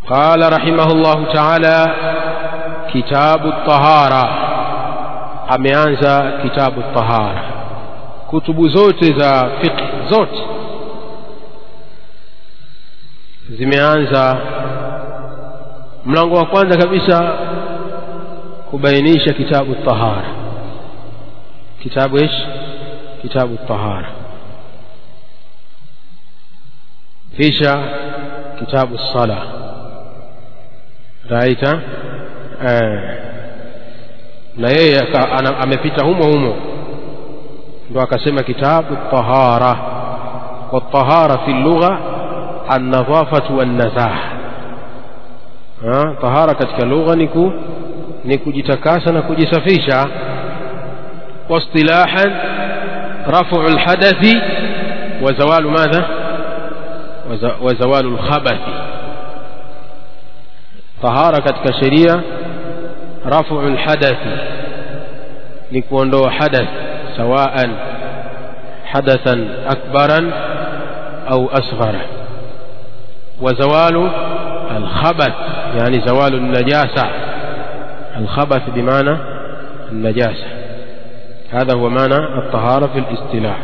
قال رحمه الله تعالى كتاب الطهارة ameanza kitabu tahara kutubu zote za fiqh zote zimeanza mlango wa kwanza kabisa kubainisha kitabu tahara kitabu ish kitabu tahara kisha kitabu sala raita eh na yeye amepita humo humo ndo akasema kitabu tahara والطهارة في اللغة النظافة والنزاهة طهارة katika lugha niku ni kujitakasa na kujisafisha واصطلاحا رفع الحدث وزوال ماذا وزوال الخبث طهارة katika sheria رفع الحدث نكوندو حدث سواء حدثا أكبرا أو أصغر وزوال الخبث يعني زوال النجاسة الخبث بمعنى النجاسة هذا هو معنى الطهارة في الاصطلاح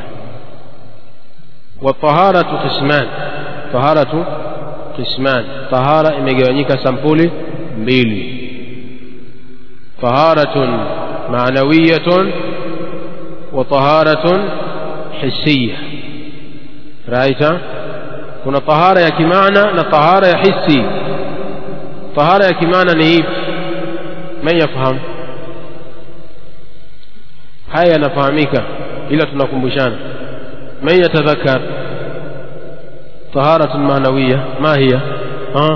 والطهارة قسمان طهارة قسمان طهارة imegawanyika sampuli mbili طهارة معنوية وطهارة حسية رأيت kuna tahara ya kimaana na tahara ya hisi tahara ya kimaana ni ipi man yafahamu haya yanafahamika ila tunakumbushana man yatadhakkar taharatu manawiya ma hiya ha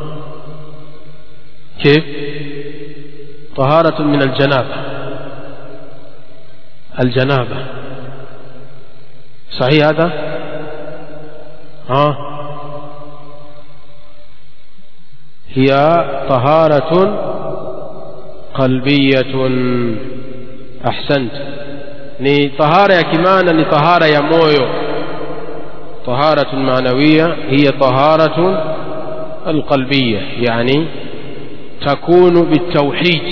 كيف طهارة من الجنابة الجنابة صحيح هذا ها هي طهارة قلبية أحسنت ni tahara ya kimana ni tahara ya moyo طهارة معنوية هي طهارة القلبية يعني تكون بالتوحيد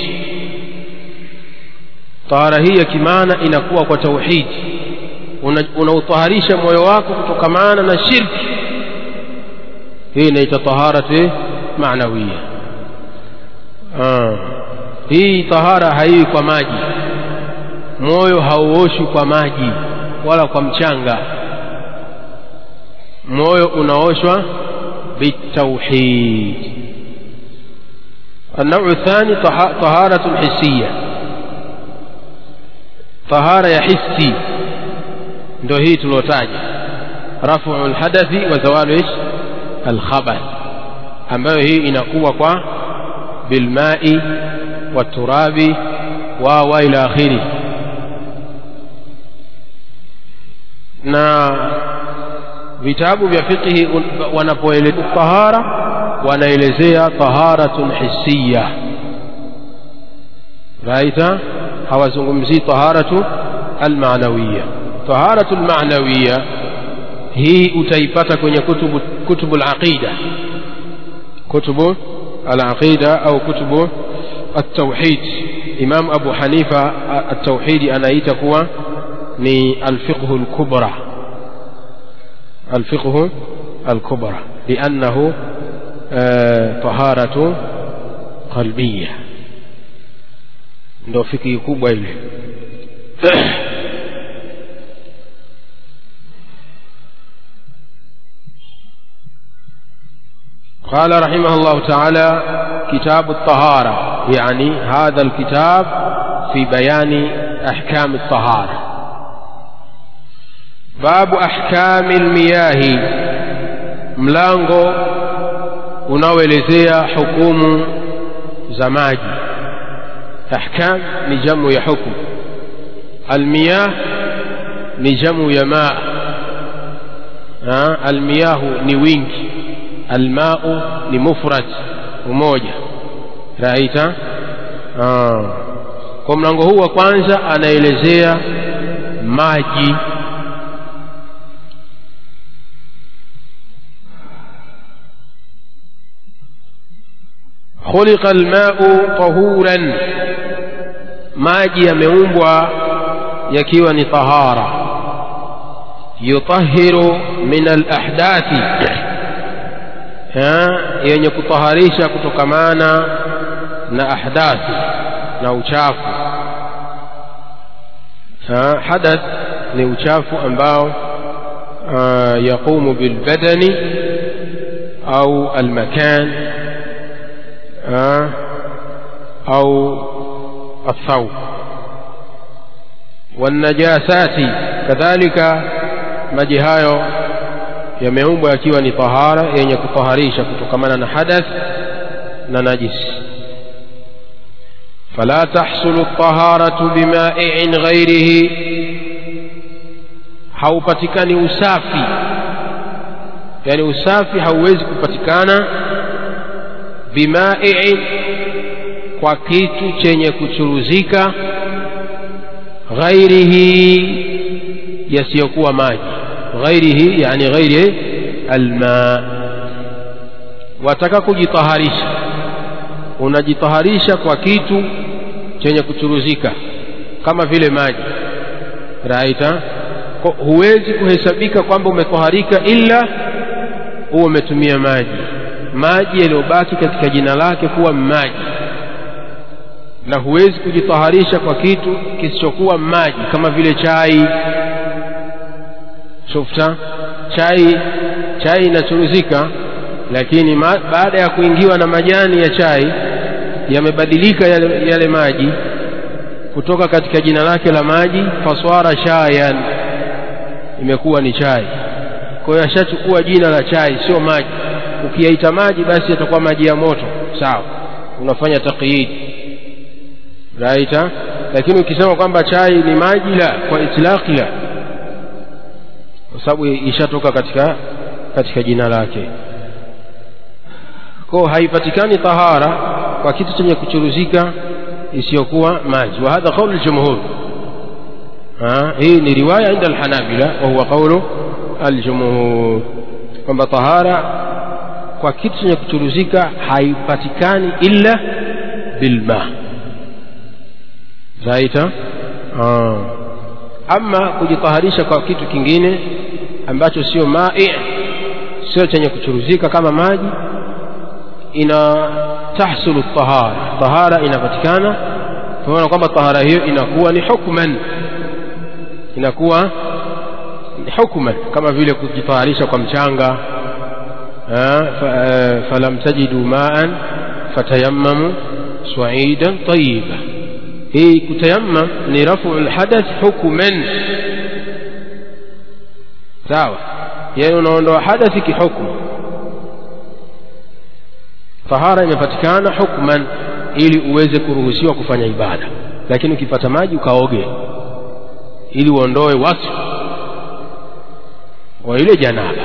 طهارة هي كمانا inakuwa kwa tauhid unautaharisha moyo wako kutokamana na shirki hii inaitwa taharatu maanawiya hii tahara haiwi kwa maji moyo hauoshwi kwa maji wala kwa mchanga moyo unaoshwa bitauhid النوع الثاني طهارة حسية طهارة يا حسي ndio hii tuliotaja rafu lhadathi wa zawalu ish alkhabath ambayo hii inakuwa kwa bilmai waturabi wa wa ila akhiri na vitabu vya fiqhi wanapoelezea tahara wanaelezea taharatun hisiya raita hawazungumzii taharatu almanawiya taharatu almanawiya hii utaipata kwenye kutubu kutubu alaqida kutubu alaqida au kutubu التوحيد إمام أبو حنيفة التوحيد أنا يتكوى ni الفقه الكبرى الفقه الكبرى لأنه طهارة قلبية ndo fikhi kubwa ile قال رحمه الله تعالى كتاب الطهارة يعني هذا الكتاب في بيان أحكام الطهارة باب أحكام المياه ملانغو unaoelezea hukumu za maji ahkam ni jamu ya hukum almiyah ni jamu ya maa almiyahu ni wingi almau ni mufrad umoja raita kwa mlango huu wa kwanza anaelezea maji khuliqa almau tahuran maji yameumbwa yakiwa ni tahara yutahiru min alahdathi yenye kutaharisha kutokamana na ahdathi na uchafu hadath ni uchafu ambao yaqumu bilbadani au almakan au الثوب والنجاسات كذلك maji hayo yameumbwa yakiwa ni tahara yenye kutaharisha kutokamana na hadath na najis fala tahsulu taharatu bimaiin ghairihi haupatikani usafi yani usafi hauwezi kupatikana bimaiin kwa kitu chenye kuchuruzika ghairihi yasiyokuwa maji ghairihi yani ghairi alma wataka kujitaharisha unajitaharisha kwa kitu chenye kuchuruzika kama vile maji raita huwezi kuhesabika kwamba umetaharika ila huwa umetumia maji maji yaliyobaki katika jina lake kuwa maji na huwezi kujitaharisha kwa kitu kisichokuwa maji kama vile chai shufta chai chai inachuruzika lakini ma, baada ya kuingiwa na majani ya chai yamebadilika yale, yale maji kutoka katika jina lake la maji faswara shayan imekuwa ni chai kwa hiyo ashachukua jina la chai sio maji ukiyaita maji basi yatakuwa maji ya moto sawa unafanya taqyid raita lakini ukisema kwamba chai ni maji la kwa itlaqi la kwa sababu ishatoka katika katika jina lake kwa haipatikani tahara kwa kitu chenye kuchuruzika isiyokuwa maji wa hadha qaulu aljumhur hii ni riwaya inda alhanabila wa huwa qaulu aljumhur kwamba tahara kwa kitu chenye kuchuruzika haipatikani illa bilma zaita ama kujitaharisha kwa kitu kingine ambacho sio mai sio chenye kuchuruzika kama maji ina tahsulu tahara tahara inapatikana tunaona kwamba tahara hiyo inakuwa ni hukman inakuwa ni hukman kama vile kujitaharisha kwa mchanga falam tajidu maan fatayammamu saidan tayiba hii kutayammam ni rafu lhadath hukman sawa yani unaondoa hadathi kihukumu tahara imepatikana hukman ili uweze kuruhusiwa kufanya ibada lakini ukipata maji ukaoge ili uondoe wasfu wa ile janaba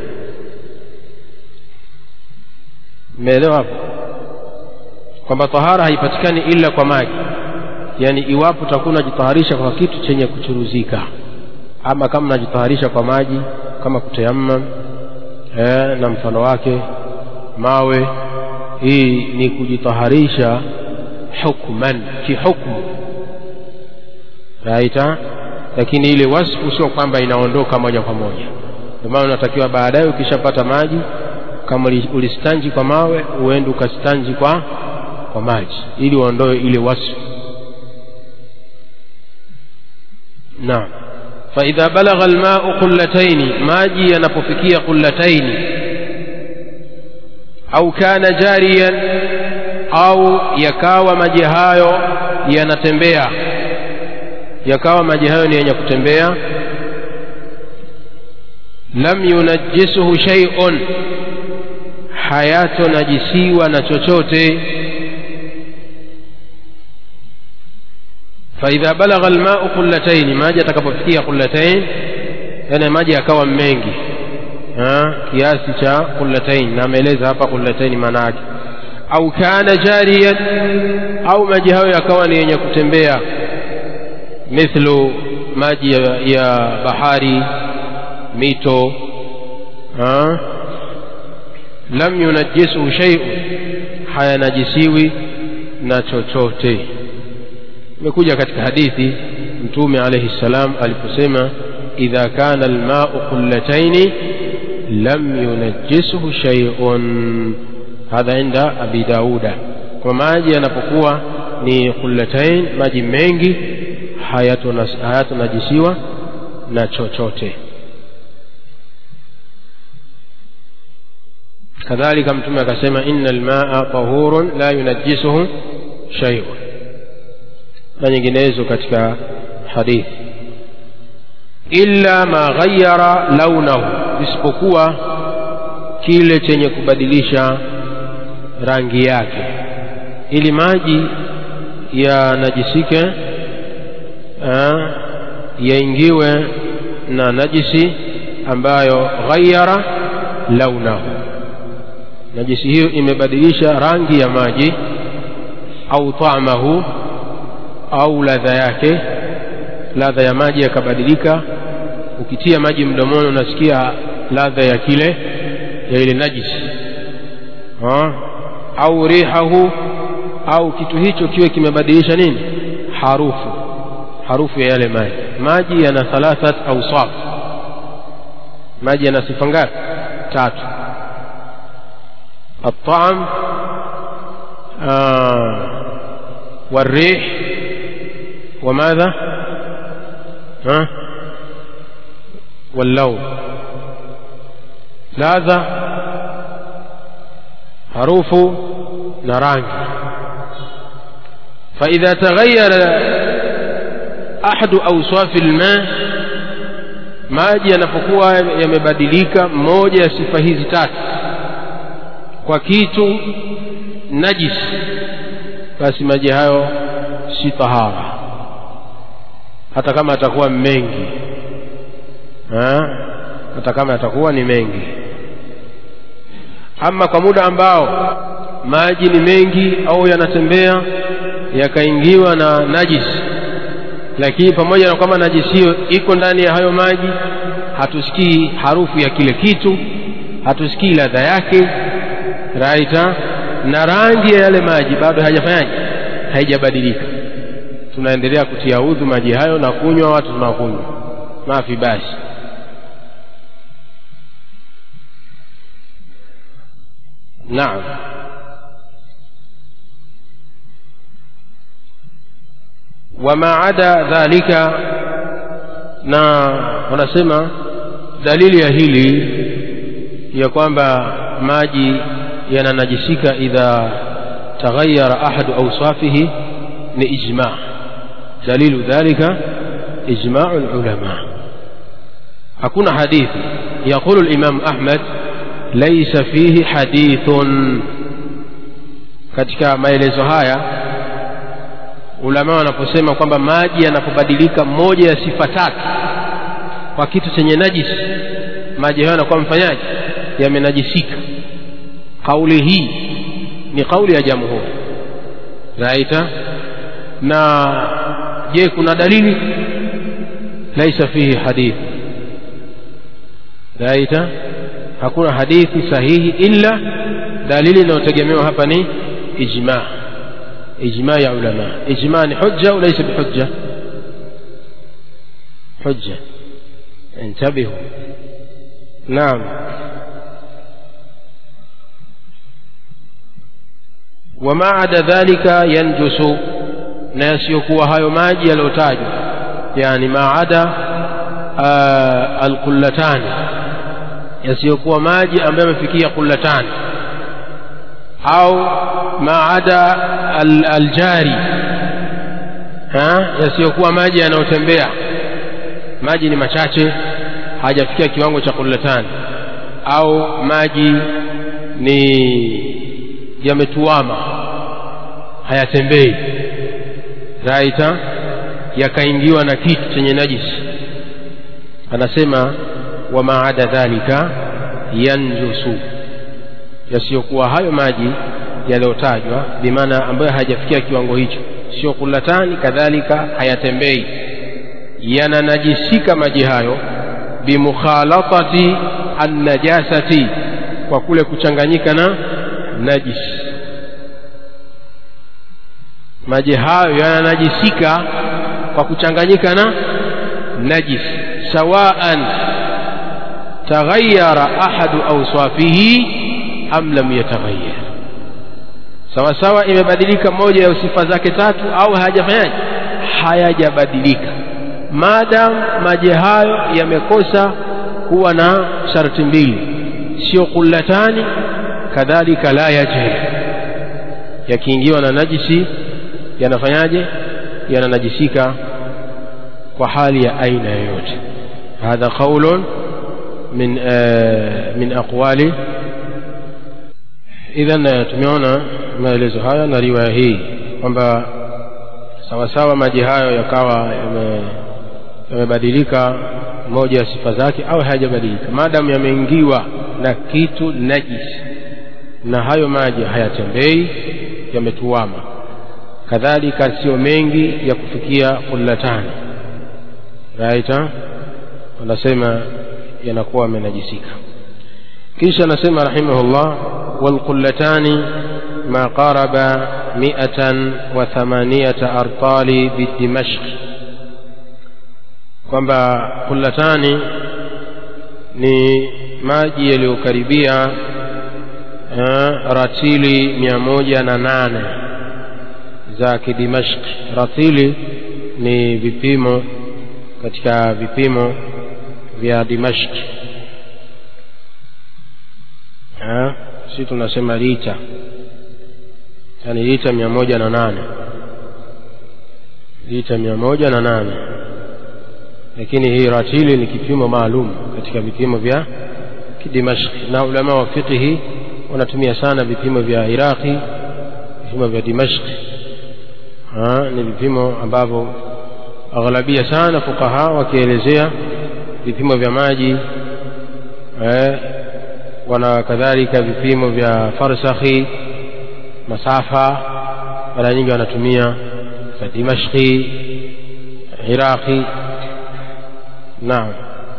mmeelewa hapo kwamba tahara haipatikani ila kwa maji yani iwapo utakuwa unajitaharisha kwa kitu chenye kuchuruzika ama kama unajitaharisha kwa maji kama kutayammam eh, na mfano wake mawe hii ni kujitaharisha hukman kihukmu raita lakini ile wasfu sio kwamba inaondoka moja kwa moja ndio maana unatakiwa baadaye ukishapata maji kama ulistanji kwa mawe uende ukastanji kwa kwa maji ili uondoe ile wasfu naam فإذا بلغ الماء قلتين ماجي ينبفكي قلتين أو كان جاريا أو يكاوى مجهايو ينتembea yakawa maji hayo ni yenye kutembea lam yunajjisuhu shay'un hayatonajisiwa na chochote فإذا بلغ الماء قلتين maji atakapofikia قلتين yani maji yakawa mengi kiasi cha قلتين na ameeleza hapa قلتين maana yake au kana jariyan au maji hayo yakawa ni yenye kutembea mithlu maji ya, ya bahari mito lam yunajjisuhu shay'un hayanajisiwi na chochote imekuja katika hadithi mtume alayhi salam aliposema idha kana almau qullataini lam yunajjisuhu shay'un hadha inda abi dauda kwa maji yanapokuwa ni qullatain maji mengi hayatonajisiwa na chochote kadhalika mtume akasema inna almaa tahurun la yunajjisuhu shay'un na nyinginezo katika hadithi illa ma ghayyara launahu isipokuwa kile chenye kubadilisha rangi yake ili maji yanajisike yaingiwe na najisi ambayo ghayyara launahu najisi hiyo imebadilisha rangi ya maji au taamahu au ladha yake ladha ya maji yakabadilika ukitia maji mdomoni unasikia ladha ya kile ya ile najisi ha? au rihahu au kitu hicho kiwe kimebadilisha nini harufu harufu ya yale maji maji yana thalathat awsaf maji yana sifa ngapi tatu الطعم آه والريح وماذا ها واللون ladha harufu na rangi فإذا تغير أحد أوصاف الماء maji yanapokuwa yamebadilika moja ya sifa hizi tatu kwa kitu najis basi maji hayo si tahara hata kama atakuwa mengi ha? hata kama atakuwa ni mengi ama kwa muda ambao maji ni mengi au yanatembea yakaingiwa na najis lakini pamoja na kwamba najisi hiyo iko ndani ya hayo maji hatusikii harufu ya kile kitu hatusikii ladha yake raita na rangi ya yale maji bado hajafanyaje haijabadilika tunaendelea kutia udhu maji hayo na kunywa watu tunakunywa mafi basi naam wama ada dhalika na wanasema dalili ya hili ya kwamba maji yananajisika idha taghayyara ahadu awsafihi ni ijma dalilu dhalika ijma'u ulama hakuna hadithi yaqulu al-imam ahmad laysa fihi hadithun katika maelezo haya ulama wanaposema kwamba maji yanapobadilika moja ya sifa tatu kwa kitu chenye najisi maji hayo yanakuwa mfanyaji yamenajisika kauli hii ni kauli ya jamhuri raita na je kuna dalili laisa fihi hadithi raita hakuna hadithi sahihi illa dalili inayotegemewa hapa ni ijma ijma ya ulama ijma ni hujja au laisa bihujja hujja انتبهوا نعم وما عدا ذلك ينجس na yasiyokuwa hayo maji yaliyotajwa yani maada alqullatani yasiyokuwa maji ambayo yamefikia qullatani au maada aljari yasiyokuwa maji yanayotembea maji ni machache hajafikia kiwango cha qullatani au maji ni yametuama hayatembei raita yakaingiwa na kitu chenye najisi anasema wa maada dhalika yanjusu yasiyokuwa hayo maji yaliyotajwa bimaana ambayo hayajafikia kiwango hicho sio kulatani kadhalika hayatembei yananajisika maji hayo bimukhalatati annajasati kwa kule kuchanganyika na najis maji hayo yananajisika kwa kuchanganyika na najis sawaan taghayyara ahadu awsafihi am lam yataghayyar sawa sawa imebadilika moja ya sifa zake tatu au hayajafanyaje hayajabadilika maadam maji hayo yamekosa kuwa na sharti mbili sio kullatani kadhalika la yajhil yakiingiwa na najisi yanafanyaje yananajisika kwa hali ya aina yoyote hadha qaulun min min aqwali idhan tumeona maelezo haya na riwaya hii kwamba sawasawa maji hayo yakawa yamebadilika moja ya sifa zake au hayajabadilika maadamu yameingiwa na kitu najisi na hayo maji hayatembei yametuama kadhalika sio mengi ya kufikia kullatani raita wanasema yanakuwa amenajisika kisha anasema rahimahullah walqullatani ma qaraba miatan wa thamaniyata artali bidimashq kwamba kullatani ni maji yaliyokaribia uh, ratili mia moja na nane za kidimashq ratili ni vipimo katika vipimo vya dimashq si tunasema lita yani lita mia moja na nane lita mia moja na nane lakini hii ratili ni kipimo maalum katika vipimo vya kidimashq na ulama wa fiqhi wanatumia sana vipimo vya iraqi vipimo vya dimashq ni vipimo ambavyo aghlabia sana fukaha wakielezea vipimo vya maji eh, wana kadhalika vipimo vya farsakhi masafa mara nyingi wanatumia za dimashqi iraqi naam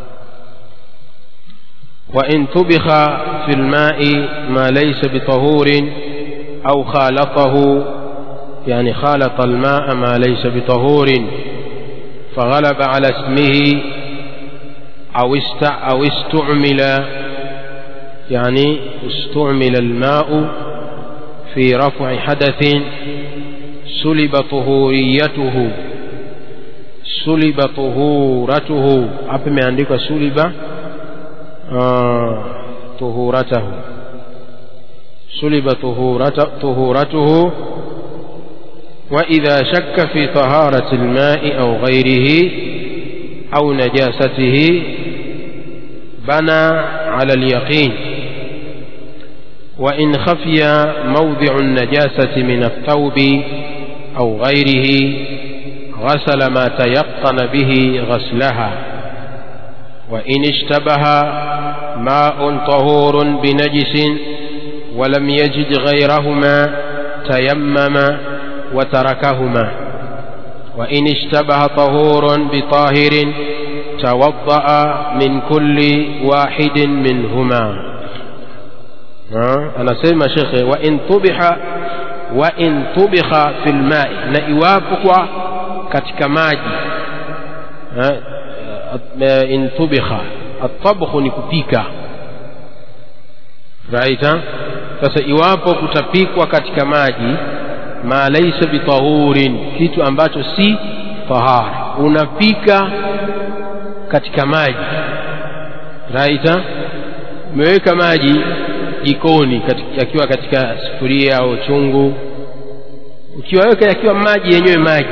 وإن طبخ في الماء ما ليس بطهور أو خالطه يعني خالط الماء ما ليس بطهور فغلب على اسمه أو أو استعمل يعني استعمل الماء في رفع حدث سلب طهوريته سلب طهورته hapa imeandikwa suliba طهورته سلب طهورته وإذا شك في طهارة الماء أو غيره أو نجاسته بنى على اليقين وإن خفي موضع النجاسة من الثوب أو غيره غسل ما تيقن به غسلها وإن اشتبه ماء طهور بنجس ولم يجد غيرهما تيمم وتركهما وإن اشتبه طهور بطاهر توضأ من كل واحد منهما anasema shekhe wa in tubiha wa in tubikha fil mai na iwapo katika maji in tubikha atabkhu ni kupika raita sasa iwapo kutapikwa katika maji ma laisa bitahurin kitu ambacho si tahara unapika katika maji raita umeweka maji jikoni yakiwa katika sufuria au chungu ukiwaweka yakiwa maji yenyewe maji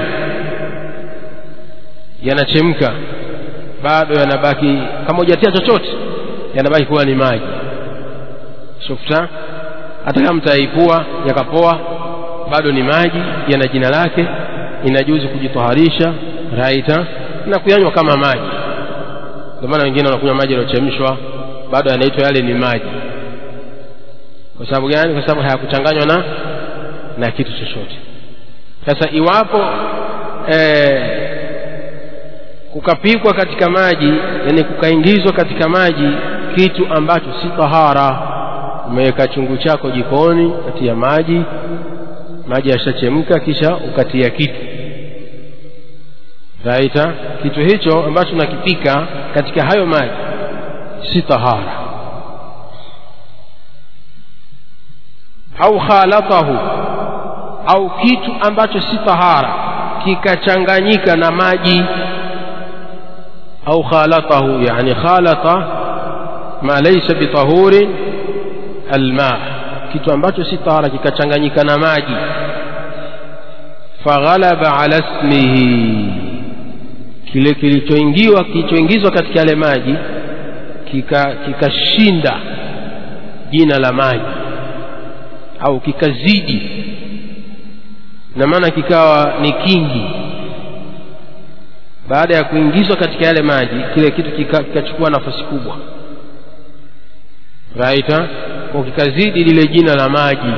yanachemka bado yanabaki kama hujatia chochote yanabaki kuwa ni maji shufta hata kama mtaipua yakapoa bado ni maji yana jina lake inajuzu kujitoharisha raita na kuyanywa kama maji ndio maana wengine wanakunywa maji yaliyochemshwa bado yanaitwa yale ni maji kwa sababu gani kwa sababu hayakuchanganywa na na kitu chochote sasa iwapo eh, kukapikwa katika maji yani kukaingizwa katika maji kitu ambacho si tahara umeweka chungu chako jikoni kati ya maji maji yashachemka kisha ukatia kitu raita kitu hicho ambacho nakipika katika hayo maji si tahara au khalatahu au kitu ambacho si tahara kikachanganyika na maji au khalatahu yani khalata ma laysa bitahurin alma kitu ambacho si tahara kikachanganyika na maji faghalaba ala ismihi kile kilichoingiwa kilichoingizwa katika yale maji kikashinda kika jina la maji au kikazidi na maana kikawa ni kingi baada ya kuingizwa katika yale maji kile kitu kikachukua kika nafasi kubwa raita kwa kikazidi lile jina la maji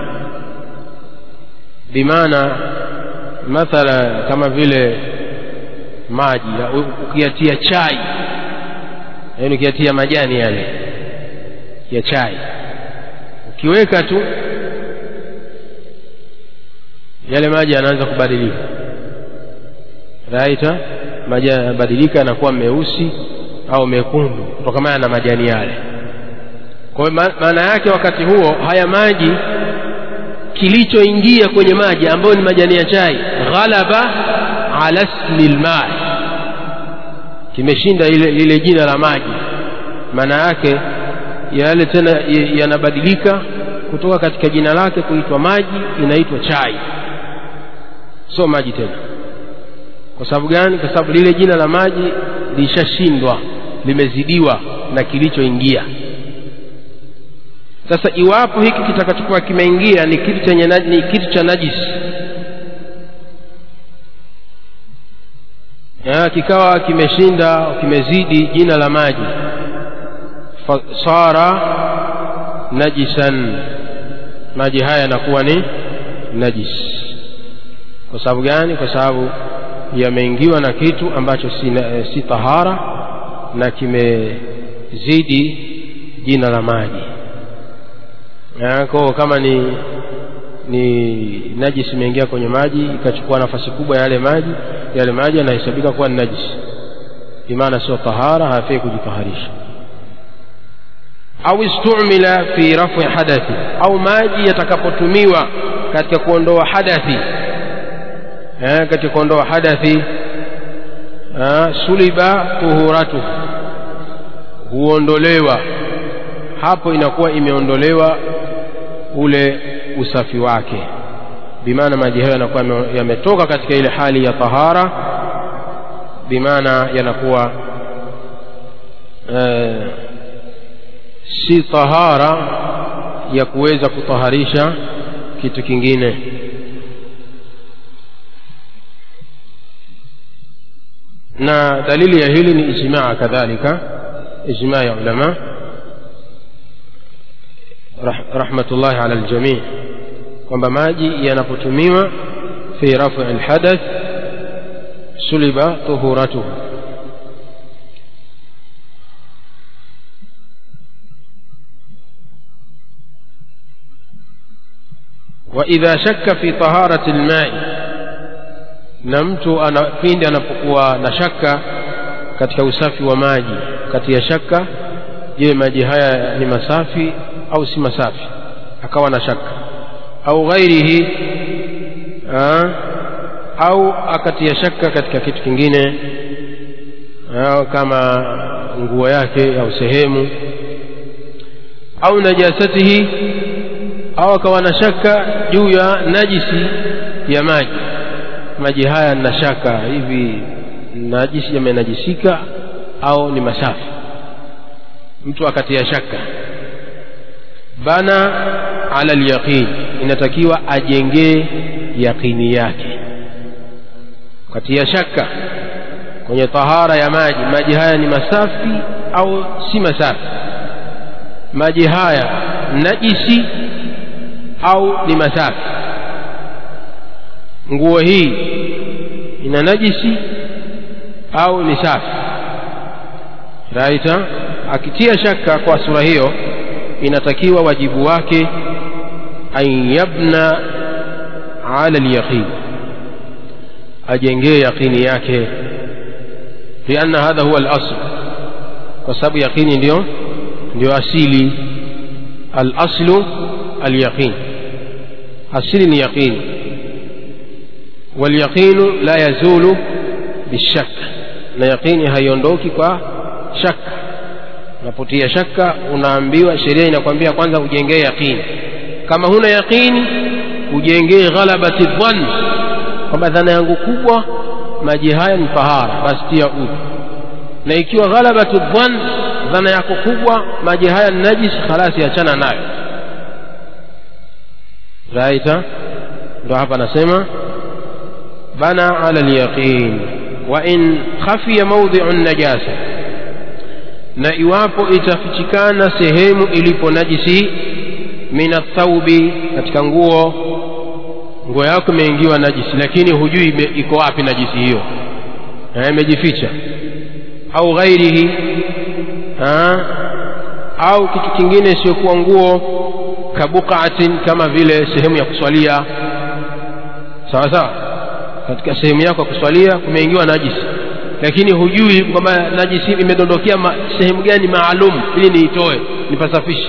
bimaana mathala kama vile maji ukiyatia chai yaani ukiyatia majani yale ya chai ukiweka tu yale maji yanaanza kubadilika raita maji yanabadilika yanakuwa meusi au mekundu kutokana na majani yale kwa hiyo maana yake wakati huo haya maji kilichoingia kwenye maji ambayo ni majani ya chai ghalaba ala ismi lmai kimeshinda ile lile jina la maji maana yake yale tena yanabadilika kutoka katika jina lake kuitwa maji inaitwa chai sio maji tena kwa sababu gani kwa sababu lile jina la maji lishashindwa limezidiwa na kilichoingia sasa iwapo hiki kitakachokuwa kimeingia ni kitu chenye ni kitu cha najisi ya, kikawa kimeshinda kimezidi jina la maji sara najisan maji haya yanakuwa ni najis kwa sababu gani kwa sababu yameingiwa na kitu ambacho si, si tahara na kimezidi jina la maji ko kama ni ni najisi imeingia kwenye maji ikachukua nafasi kubwa ya yale maji yale maji yanahesabika kuwa ni najisi bimaana sio tahara hafai kujitaharisha au istumila fi rafi hadathi au maji yatakapotumiwa katika kuondoa hadathi eh, katika kuondoa hadathi eh, suliba tuhuratu huondolewa hapo inakuwa imeondolewa ule usafi wake bimaana maji hayo yanakuwa yametoka katika ile hali ya tahara bimaana yanakuwa eh, si tahara ya kuweza kutaharisha kitu kingine na dalili ya hili ni ijmaa kadhalika ijmaa ya ulama rahmatullahi ala aljamii kwamba maji yanapotumiwa fi rafi alhadath suliba tuhuratuhu وإذا شك في طهارة الماء na mtu ana pindi anapokuwa na shaka katika usafi wa maji kati ya shaka je maji haya ni masafi au si masafi akawa na shaka au ghairihi aa, au akatia shaka katika kitu kingine aa, kama nguo yake au sehemu au najasatihi au akawa na shaka juu ya najisi ya maji maji haya na shaka hivi najisi yamenajisika au ni masafi mtu akatia shaka bana ala alyaqin inatakiwa ajengee yaqini yake katia shaka kwenye tahara ya maji maji haya ni masafi au si masafi maji haya najisi au ni masafi nguo hii ina najisi au ni safi raita akitia shaka kwa sura hiyo inatakiwa wajibu wake an yabna ala lyaqin ajengee yaqini yake lianna hadha huwa alasl kwa sababu yaqini ndio ndio asili alaslu alyaqin asili ni yaqini walyaqinu la yazulu bishak na yaqini haiondoki kwa shaka unapotia shaka unaambiwa sheria inakwambia kwanza ujengee yaqini kama huna yaqini ujengee ghalabati dhann kwamba dhana yangu kubwa maji haya ni tahara basi tia udhu na ikiwa ghalabatu dhann dhana yako kubwa maji haya ni najis khalasi achana nayo raita ndo hapa anasema bana ala lyaqin wa in khafiya maudhiu najasa na iwapo itafichikana sehemu ilipo najisi min athaubi katika nguo nguo yako imeingiwa najisi lakini hujui ime- iko wapi najisi hiyo Eh, imejificha au ghairihi ah, au kitu kingine isiyokuwa nguo kabukaatin kama vile sehemu ya kuswalia sawa sawa katika sehemu yako ya kuswalia kumeingiwa najisi lakini hujui kwamba najisi imedondokea ma, sehemu gani maalum ili niitoe nipasafishe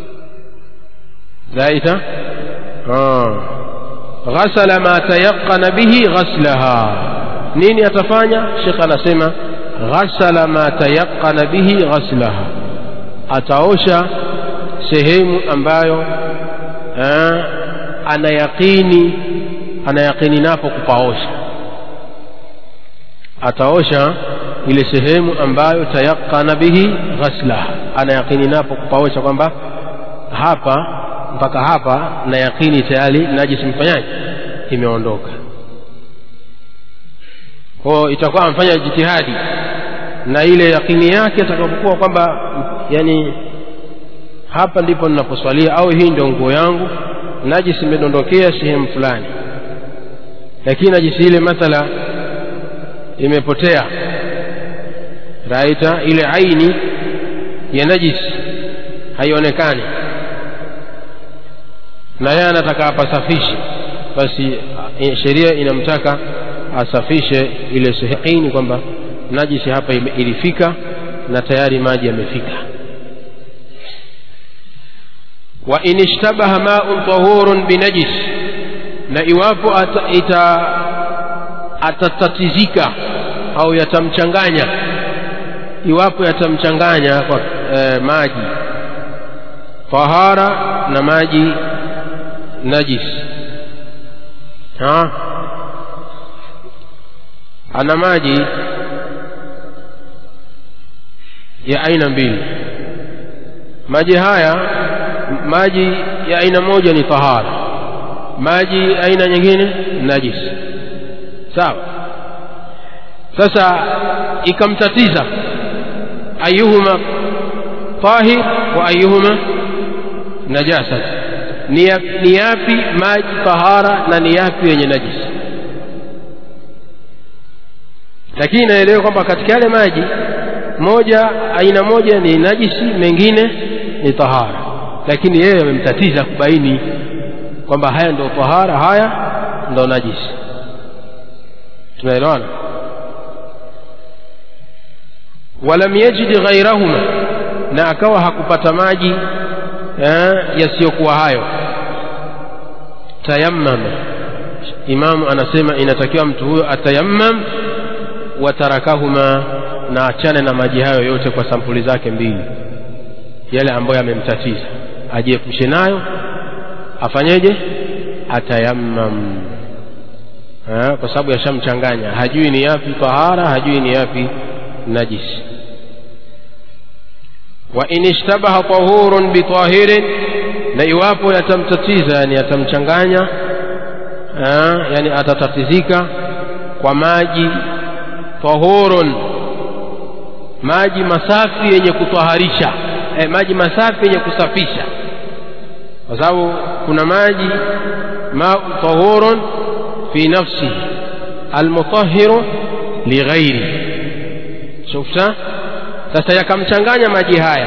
zaita ah. ghasala ma tayaqana bihi ghaslaha nini atafanya shekh anasema ghasala ma tayaqana bihi ghaslaha ataosha sehemu ambayo eh, anayaqini anayaqini napo kupaosha ataosha ile sehemu ambayo tayaqana bihi ghaslaha anayaqini napo kupaosha kwamba hapa mpaka hapa na yaqini tayari najisi mfanyaji imeondoka kwao itakuwa amfanya jitihadi na ile yaqini yake atakapokuwa kwamba yani hapa ndipo ninaposwalia au hii ndio nguo yangu najisi imedondokea sehemu fulani lakini najisi ile mathala imepotea raita ile aini ya najisi haionekani na yeye anataka apasafishe basi eh, sheria inamtaka asafishe ile sehemu kwamba najisi hapa ime- ilifika na tayari maji yamefika wa in ishtabaha ma'un tahurun binajis na iwapo ata, ita, atatatizika au yatamchanganya iwapo yatamchanganya kwa eh, maji tahara na maji najis ha ana maji ya aina mbili maji haya m- maji ya aina moja ni tahara maji aina nyingine najis sawa sasa ikamtatiza ayuhuma tahir wa ayuhuma najasat ni ya- ni yapi maji tahara na ni yapi yenye najisi lakini inaelewa kwamba katika yale maji moja aina moja ni najisi mengine ni tahara lakini yeye amemtatiza kubaini kwamba haya ndo tahara haya ndo najisi tunaelewana walam yajid ghairahuma na akawa hakupata maji eh, yasiyokuwa hayo tayammama imamu anasema inatakiwa mtu huyo atayammam watarakahuma na achane na maji hayo yote kwa sampuli zake mbili yale ambayo yamemtatiza ajiepushe nayo afanyeje atayammam ha, kwa sababu yashamchanganya hajui ni yapi tahara hajui ni yapi najisi wa in ishtabaha tahurun bitahirin na iwapo yatamtatiza yani yatamchanganya ah, yani atatatizika kwa maji tahurun maji masafi yenye kutwaharisha eh, maji masafi yenye kusafisha kwa sababu kuna maji mau tahurun fi nafsihi almutahiru lighairi shufta sasa yakamchanganya maji haya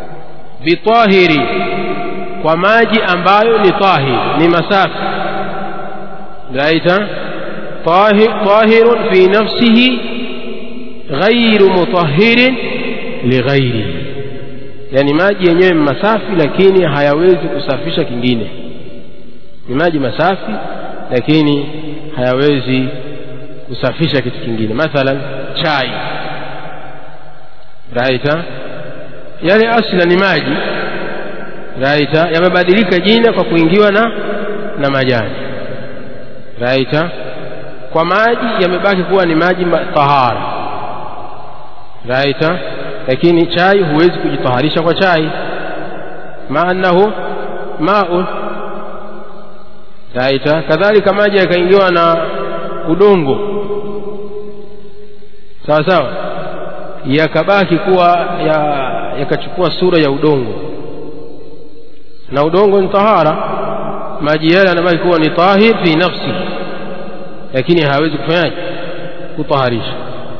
bitahiri kwa maji ambayo ni tahir ni masafi raita tahirun fi nafsihi ghairu mutahirin lighairihi yani maji yenyewe masafi lakini hayawezi kusafisha kingine ni maji masafi lakini hayawezi kusafisha kitu kingine mathalan chai raita yale asla ni maji raita yamebadilika jina kwa kuingiwa na na majani raita kwa maji yamebaki kuwa ni maji tahara raita lakini chai huwezi kujitaharisha kwa chai maanahu maun raita kadhalika maji yakaingiwa na udongo sawa sawa yakabaki kuwa yakachukua ya sura ya udongo na udongo ni tahara maji yale yanabaki kuwa ni tahir fi nafsi lakini hawezi kufanyaje kutaharisha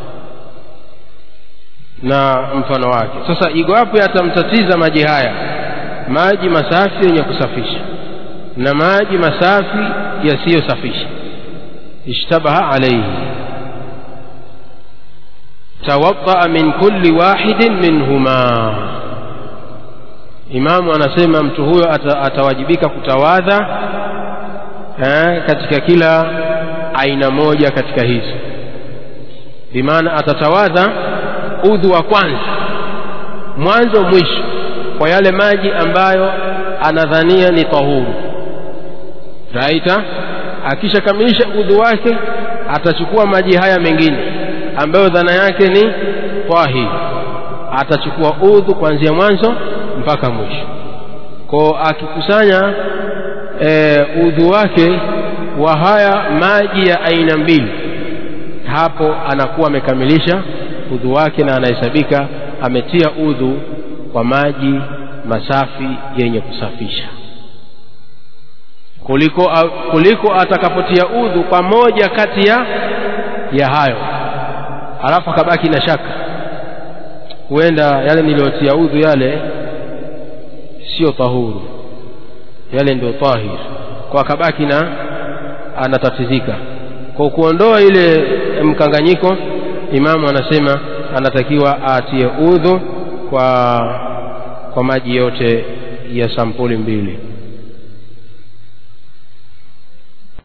na mfano wake sasa iwapo yatamtatiza maji haya maji masafi yenye kusafisha na maji masafi yasiyosafisha ishtabaha alayhi tawaddaa min kulli wahidin minhuma imamu anasema mtu huyo ata, atawajibika kutawadha eh, katika kila aina moja katika hizo bimaana atatawadha udhu wa kwanza mwanzo mwisho kwa yale maji ambayo anadhania ni tahuru raita akishakamilisha udhu wake atachukua maji haya mengine ambayo dhana yake ni tahir atachukua udhu kuanzia mwanzo mpaka mwisho ko akikusanya e, udhu wake wa haya maji ya aina mbili hapo anakuwa amekamilisha udhu wake na anahesabika ametia udhu kwa maji masafi yenye kusafisha kuliko, kuliko atakapotia udhu kwa moja kati ya ya hayo alafu akabaki na shaka huenda yale niliyotia udhu yale sio tahuru yale ndio tahir kwa akabaki na anatatizika kwa kuondoa ile mkanganyiko imamu anasema anatakiwa atie udhu kwa kwa maji yote ya sampuli mbili